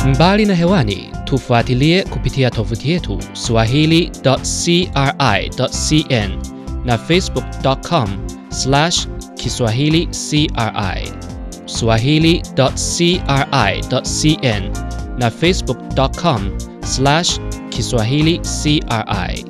Mbali na hewani, tufuatilie kupitia tovuti yetu swahili.cri.cn na facebook.com slash kiswahili cri swahili.cri.cn na facebook.com slash kiswahili cri.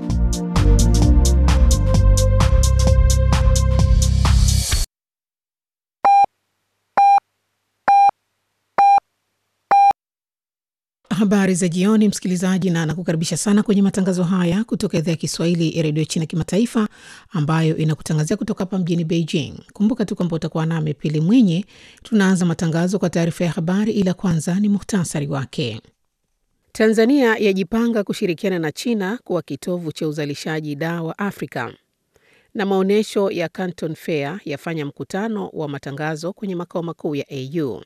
Habari za jioni, msikilizaji, na nakukaribisha sana kwenye matangazo haya kutoka idhaa ya Kiswahili ya redio China Kimataifa, ambayo inakutangazia kutoka hapa mjini Beijing. Kumbuka tu kwamba utakuwa nami Pili Mwinyi. Tunaanza matangazo kwa taarifa ya habari, ila kwanza ni muhtasari wake. Tanzania yajipanga kushirikiana na China kuwa kitovu cha uzalishaji dawa Afrika, na maonyesho ya Canton Fair yafanya mkutano wa matangazo kwenye makao makuu ya AU.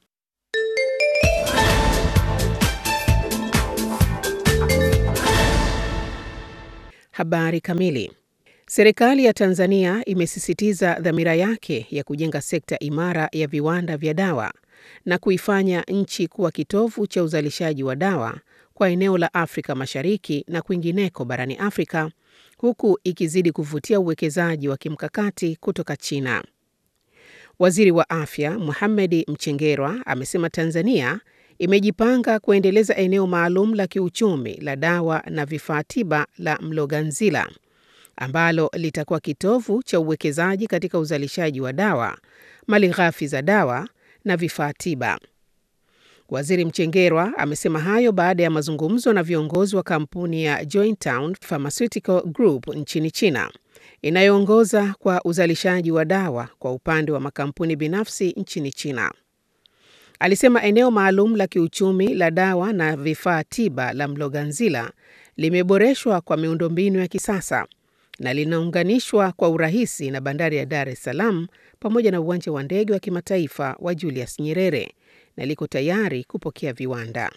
Habari kamili. Serikali ya Tanzania imesisitiza dhamira yake ya kujenga sekta imara ya viwanda vya dawa na kuifanya nchi kuwa kitovu cha uzalishaji wa dawa kwa eneo la Afrika Mashariki na kwingineko barani Afrika, huku ikizidi kuvutia uwekezaji wa kimkakati kutoka China. Waziri wa Afya Mohamed Mchengerwa amesema Tanzania imejipanga kuendeleza eneo maalum la kiuchumi la dawa na vifaa tiba la Mloganzila ambalo litakuwa kitovu cha uwekezaji katika uzalishaji wa dawa, malighafi za dawa na vifaa tiba. Waziri Mchengerwa amesema hayo baada ya mazungumzo na viongozi wa kampuni ya Jointown Pharmaceutical Group nchini China inayoongoza kwa uzalishaji wa dawa kwa upande wa makampuni binafsi nchini China. Alisema eneo maalum la kiuchumi la dawa na vifaa tiba la Mloganzila limeboreshwa kwa miundombinu ya kisasa na linaunganishwa kwa urahisi na bandari ya Dar es Salaam pamoja na uwanja wa ndege wa kimataifa wa Julius Nyerere na liko tayari kupokea viwanda.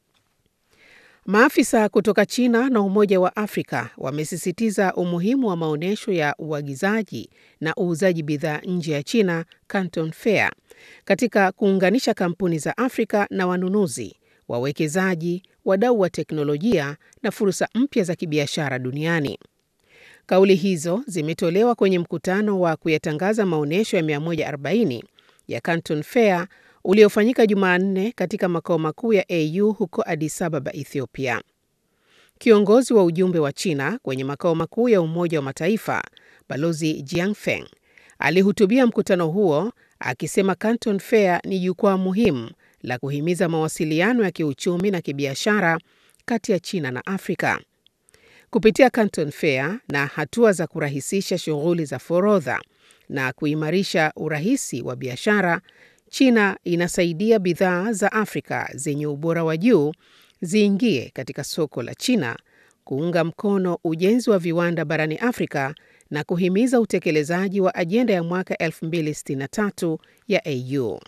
Maafisa kutoka China na Umoja wa Afrika wamesisitiza umuhimu wa maonyesho ya uagizaji na uuzaji bidhaa nje ya China, Canton Fair, katika kuunganisha kampuni za Afrika na wanunuzi, wawekezaji, wadau wa teknolojia na fursa mpya za kibiashara duniani. Kauli hizo zimetolewa kwenye mkutano wa kuyatangaza maonyesho ya 140 ya Canton Fair uliofanyika Jumanne katika makao makuu ya AU huko Addis Ababa, Ethiopia. Kiongozi wa ujumbe wa China kwenye makao makuu ya Umoja wa Mataifa, Balozi Jiangfeng, alihutubia mkutano huo akisema Canton Fair ni jukwaa muhimu la kuhimiza mawasiliano ya kiuchumi na kibiashara kati ya China na Afrika. Kupitia Canton Fair na hatua za kurahisisha shughuli za forodha na kuimarisha urahisi wa biashara, China inasaidia bidhaa za Afrika zenye ubora wa juu ziingie katika soko la China, kuunga mkono ujenzi wa viwanda barani Afrika na kuhimiza utekelezaji wa ajenda ya mwaka 2063 ya AU.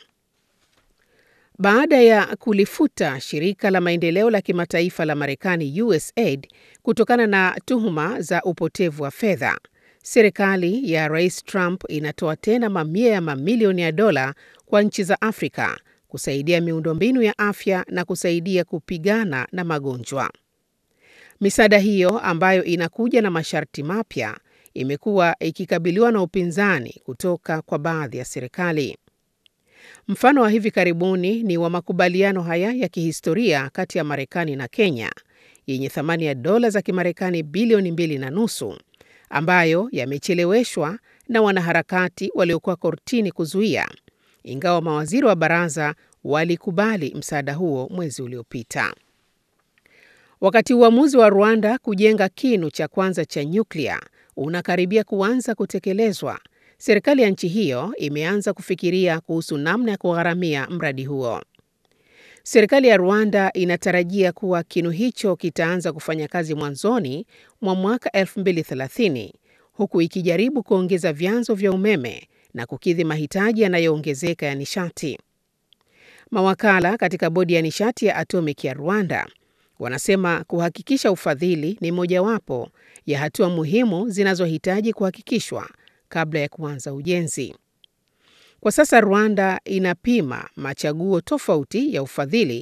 Baada ya kulifuta shirika la maendeleo la kimataifa la Marekani USAID kutokana na tuhuma za upotevu wa fedha, serikali ya Rais Trump inatoa tena mamia ya mamilioni ya dola kwa nchi za Afrika kusaidia miundombinu ya afya na kusaidia kupigana na magonjwa. Misaada hiyo ambayo inakuja na masharti mapya imekuwa ikikabiliwa na upinzani kutoka kwa baadhi ya serikali. Mfano wa hivi karibuni ni wa makubaliano haya ya kihistoria kati ya Marekani na Kenya yenye thamani ya dola za Kimarekani bilioni mbili na nusu ambayo yamecheleweshwa na wanaharakati waliokuwa kortini kuzuia, ingawa mawaziri wa baraza walikubali msaada huo mwezi uliopita. Wakati uamuzi wa Rwanda kujenga kinu cha kwanza cha nyuklia unakaribia kuanza kutekelezwa, serikali ya nchi hiyo imeanza kufikiria kuhusu namna ya kugharamia mradi huo. Serikali ya Rwanda inatarajia kuwa kinu hicho kitaanza kufanya kazi mwanzoni mwa mwaka 2030 huku ikijaribu kuongeza vyanzo vya umeme na kukidhi mahitaji yanayoongezeka ya nishati. Mawakala katika bodi ya nishati ya atomic ya Rwanda wanasema kuhakikisha ufadhili ni mojawapo ya hatua muhimu zinazohitaji kuhakikishwa kabla ya kuanza ujenzi. Kwa sasa Rwanda inapima machaguo tofauti ya ufadhili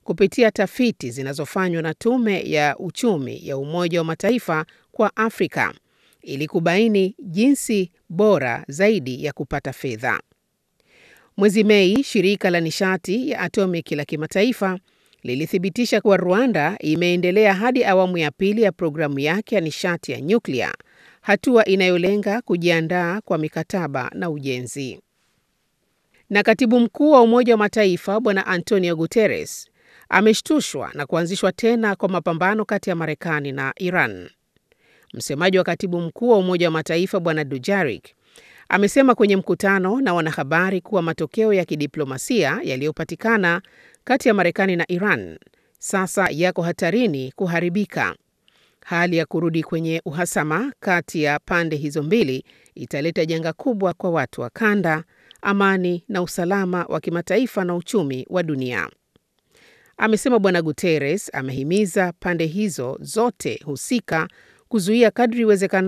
kupitia tafiti zinazofanywa na Tume ya Uchumi ya Umoja wa Mataifa kwa Afrika ili kubaini jinsi bora zaidi ya kupata fedha. Mwezi Mei, shirika la nishati ya atomiki la kimataifa lilithibitisha kuwa Rwanda imeendelea hadi awamu ya pili ya programu yake ya nishati ya nyuklia, hatua inayolenga kujiandaa kwa mikataba na ujenzi. Na katibu mkuu wa Umoja wa Mataifa Bwana Antonio Guterres ameshtushwa na kuanzishwa tena kwa mapambano kati ya Marekani na Iran. Msemaji wa katibu mkuu wa Umoja wa Mataifa Bwana Dujarik amesema kwenye mkutano na wanahabari kuwa matokeo ya kidiplomasia yaliyopatikana kati ya Marekani na Iran sasa yako hatarini kuharibika. Hali ya kurudi kwenye uhasama kati ya pande hizo mbili italeta janga kubwa kwa watu wa kanda, amani na usalama wa kimataifa na uchumi wa dunia. Amesema Bwana Guterres amehimiza pande hizo zote husika kuzuia kadri iwezekanavyo